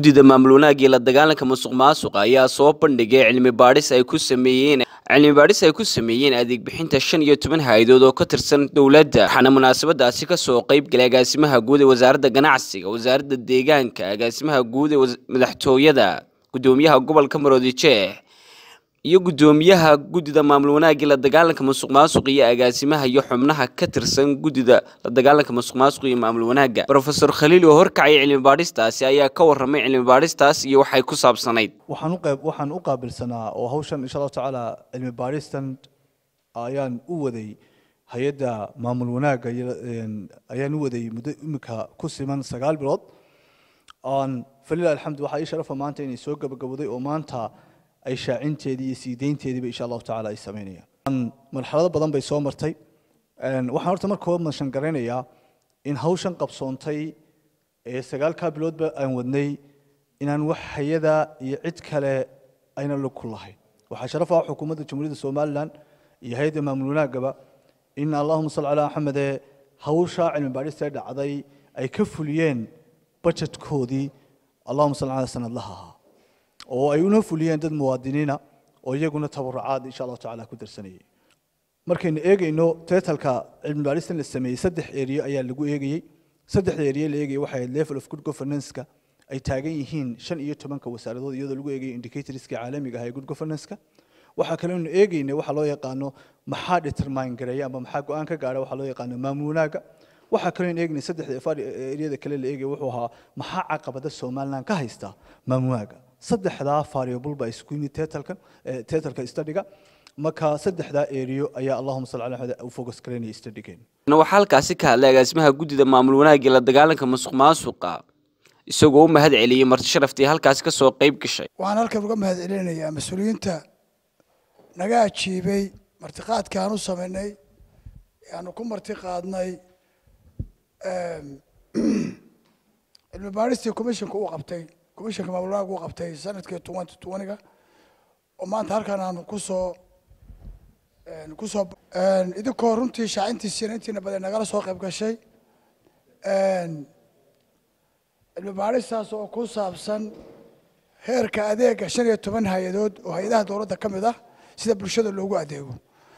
guddida maamul wanaagii la dagaalanka musuq maasuqa ayaa soo bandhigay cilmi baadhis ay ku sameeyeen cilmi baadhis ay ku sameeyeen adeeg bixinta shan iyo toban hay-adood oo ka tirsan dowladda waxaana munaasabadaasi kasoo qeyb galay agaasimaha guud ee wasaaradda ganacsiga wasaaradda deegaanka agaasimaha guud ee madaxtooyada guddoomiyaha gobolka maroodijeeh iyo guddoomiyaha guddida maamul wanaagii la dagaalanka musuq maasuq iyo agaasimaha iyo xubnaha ka tirsan guddida la dagaalanka musuq maasuq iyo maamul wanaagga rofesor khaliil oo horkacay cilmi baadhistaasi ayaa ka warramay cilmi baadhistaas iyo waxay ku saabsanayd waxaan u qayb waxaan u qaabilsanaa oo hawshan insha allahu tacaala cilmi baadhistan ayaan u waday hay-adda maamul wanaagga iyo ayaan u waday muddo imika ku siman sagaal bilood aan falilah alxamdu waxaa ii sharafa maanta inay soo gabagabowday oo maanta ay shaacinteedii iyo sii deynteediiba insha allahu tacaala ay sameynayaan marxalado badan bay soo martay waxaan horta marka hore mashan garaynayaa in hawshan qabsoontay ee sagaalkaa biloodba aan wadnay inaan wax hay-ada iyo cid kale ayna lug ku lahayn waxaa sharaf ah xukuumadda jamhuuriyadda somalilan iyo hay-adda maamul wanaaggaba in allahuma salli calaa maxamede hawshaa cilmi baadhista dhacday ay ka fuliyeen bajetkoodii allahuma salli calaa sanadlaha ahaa oo ay una fuliyeen dad muwaadiniina oo iyaguna tabarucaad insha allahu tacaala ku darsanayay markaynu eegayno teetalka cilmi baadhistan la sameeyey saddex eriyo ayaa lagu eegayey saddexda eriyo la eegayay waxay ahayd level of good governance-ka ay taagan yihiin shan iyo tobanka wasaaradood iyadoo lagu eegayay indicatorska caalamiga ah ee good governance-ka waxaa kalenu eegaynay waxaa loo yaqaano maxaa determine gareeya ama maxaa go-aan ka gaara waxaa loo yaqaano maamul wanaagga waxaa kaloo eegnay saddexda eriyada kale la eegaya wuxuu ahaa maxaa caqabada somaliland ka haysta maamul wanaagga saddexdaa variable baa isku yimid teetalkan teetalka studiga marka saddexdaa eriyo ayaa allahuma salli ala maxamed u focus garaynaya studygeen waxaa halkaasi ka hadlay agaasimaha guddida maamul wanaagii la dagaalanka musuq maasuqa isagoo u mahad celiyey marti sharaftii halkaasi kasoo qeyb gashay waxaan halkan uga mahad celinayaa mas-uuliyiinta naga ajiibay martiqaadka aan u samaynay aanu ku marti qaadnay cilmi baadhistii commissionka uu qabtay commissionka maamul wanaag uu qabtay sanadkii twenty twentyga oo maanta halkan aanu kusoo kusoo idinkoo runtii shaacintiisiina intiina badan nagala soo qayb gashay cilmi baadhistaas oo ku saabsan heerka adeega shan iyo toban hay-adood oo hay-adaha dowladda ka mid ah sida bulshada loogu adeego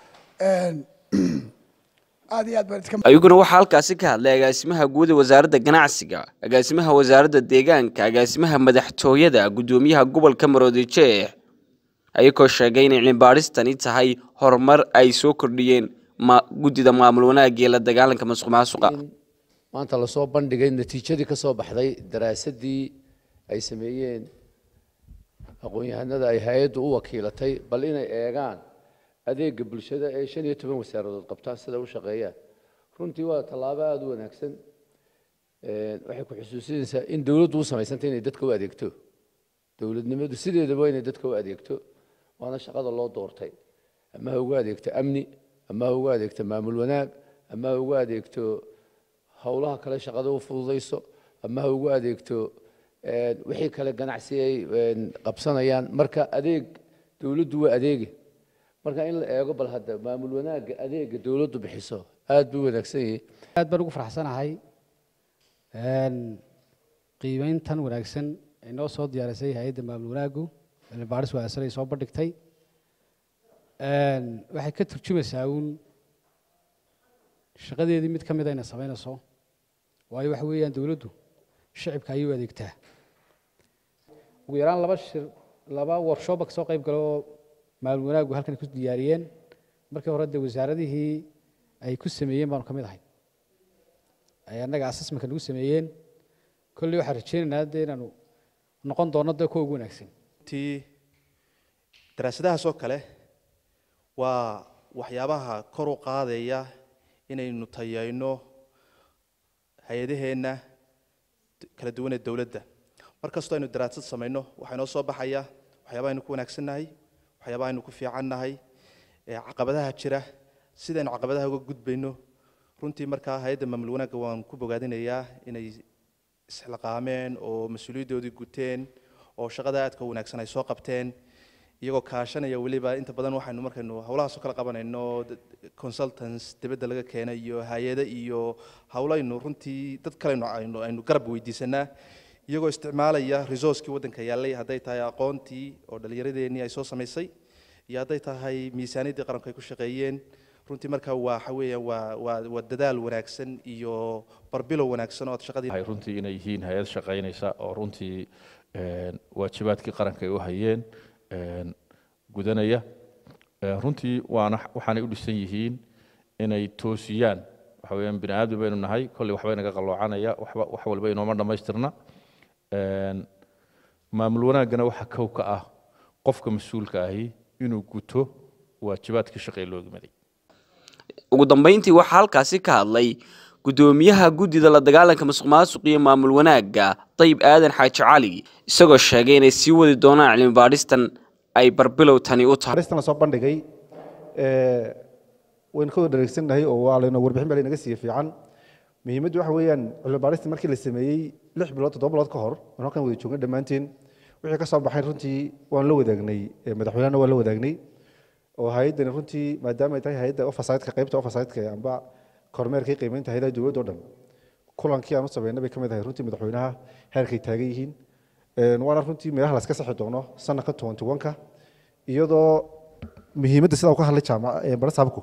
aad iyo aad baan ayaguna waxaa halkaasi ka hadlay agaasimaha guud ee wasaaradda ganacsiga agaasimaha wasaaradda deegaanka agaasimaha madaxtooyada guddoomiyaha gobolka maroodijeeh ayagoo sheegay inay cilmi baadhistani tahay horumar ay soo kordhiyeen guddida maamul wanaagii la dagaalanka musuq maasuqa maanta lasoo bandhigay natiijadii ka soo baxday daraasadii ay sameeyeen aqoon-yahanada ay hay-addu u wakiilatay bal inay eegaan adeega bulshada ee shan iyo toban wasaaradood qabtaan sida u shaqeeyaan runtii waa tallaabo aada u wanaagsan waxay ku xusuusinaysaa in dowladdu u samaysantay inay dadka u adeegto dowladnimadu sideedaba inay dadka u adeegto waana shaqada loo doortay ama ha ugu adeegto amni ama ha ugu adeegto maamul wanaag ama ha ugu adeegto howlaha kale shaqada u fududayso ama ha ugu adeegto wixii kale ganacsi ay qabsanayaan marka adeeg dowladdu waa adeegi marka in la eego bal hadda maamul wanaagga adeega dowladdu bixiso aad buu wanaagsan yahay aad baan ugu faraxsanahay qiimeyntan wanaagsan ay noo soo diyaarisay hay-adda maamul wanaaggu cilmi baadhis wanaagsan ay soo bandhigtay waxay ka turjumaysaa uun shaqadeedii mid ka mid ayna samaynayso waayo waxa weeyaan dowladdu shicibka ayay u adeegtaa ugu yaraan laba shir laba workshopba kasoo qayb galo oo maamul wanaaggu halkan ku diyaariyeen markii hore dee wasaaradihii ay ku sameeyeen baanu ka mid ahay ay annaga assessmentka nagu sameeyeen kolley waxaan rajeynaynaa dee inaanu noqon doono dee kuwa ugu wanaagsan tii daraasadahaas oo kale waa waxyaabaha kor u qaadaya inaynu tayayno hay-adaheenna kala duwan ee dowladda mar kastoo aynu daraasad samayno waxaa inoo soo baxaya waxyaabaha aynu ku wanaagsannahay waxyaabaha aynu ku fiicannahay caqabadaha jira sidaynu caqabadaha uga gudbayno runtii markaa hay-adda maamul wanaagga waan ku bogaadinayaa inay isxilqaameen oo mas-uuliyaddoodii guteen oo shaqada aadka wanaagsan ay soo qabteen iyagoo kaashanaya weliba inta badan waxaynu markaynu howlahaasoo kala qabanayno consultants dibadda laga keenay iyo hay-ado iyo howlaynu runtii dad kalenu aynu aynu garab weydiisanaa iyagoo isticmaalaya resourcekii waddanka yaallay hadday tahay aqoontii oo dhallinyaradeenii ay soo samaysay iyo hadday tahay miisaaniyaddii qaranku ay ku shaqeeyeen runtii marka waa waxa weeyaan waa waa waa dadaal wanaagsan iyo barbilow wanaagsan oo aad shaqadii waxay runtii inay yihiin hay-ad shaqaynaysa oo runtii een, waajibaadkii qaranka ay u hayeen een, gudanaya Ee, runtii waana waxaanay u dhisan yihiin inay toosiyaan waxa weeyaan bini aadmi baynu nahay kolley waxbay naga qaloocanaya waxba wax walba inooma dhammaystirna Een, maamul wanaaggana waxa kow ka ah qofka mas-uulka ahi inuu guto waajibaadkii shaqee loo gimaday ugu dambeyntii waxaa halkaasi ka hadlay gudoomiyaha guddida la dagaalanka musuq maasuq iyo maamul wanaagga dayib aadan xaaji cali isagoo sheegay inay sii wadi doonaan cilmi baadhistan ay barbilow tani u tahay aristan lasoo bandhigay ee, waynu ka wada dhareegsannahay oo waa layna warbixin baa laynaga siiye fiican muhiimaddu waxa weeyaan cilmi baarista markii la sameeyey lix bilood toddoba bilood ka hor aan halkan wada joogna dhammaanteen wixii ka soo baxay runtii waan la wadaagnay ee, madaxweynehana waan la wadaagnay oo hay-addani runtii maadaama ay tahay hay-adda oversight-ka qaybta oversight-ka ee amba kormeerkii qiimeynta hay-adaha dowladda oo dhan kulankii aan u sameynay bay ka mid ahay runtii madaxweynaha heerkay taagan yihiin Een, waana runtii meelaha laska saxi doono sanadka twenty one-ka iyadoo muhiimadda sidaa uu ka hadlay jaamaca barasaabku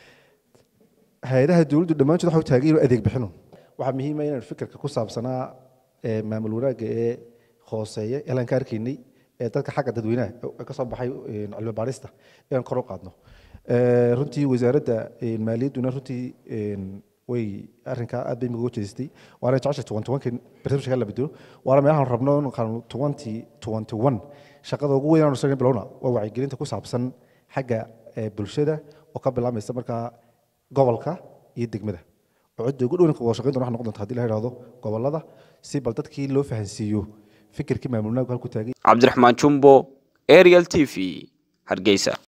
hay-adaha dowladdu dhammaantood waxa u taagan inuu adeeg bixino waxaa muhiima inaan fikirka ku saabsanaa ee maamul wanaagga ee hooseeya ee laan ka arkaynay ee dadka xagga dadweynaha ee ka soo baxay een, cilmi baarista inaan kor u qaadno Ee, runtii wasaaradda een, maaliyadduna runtii een, way arrinkaa aad bay miga jeestay waana jeceshay twenty one kan barnaamijka la bedelo waana meelahan rabno in qaanu twenty twenty one shaqada ugu weyn aanu sameyn bilowna waa wacyigelinta ku saabsan xagga ee, bulshada oo ka bilaabmaysa markaa gobolka iyo degmada oo cidda ugu dhowna wada shaqeyn doona waxa noqon doonta haddii la yidhaahdo gobolada si bal dadkii loo fahansiiyo fikirkii maamulnaagu halku taagay cabdiraxmaan jumbo ariel t v hargeysa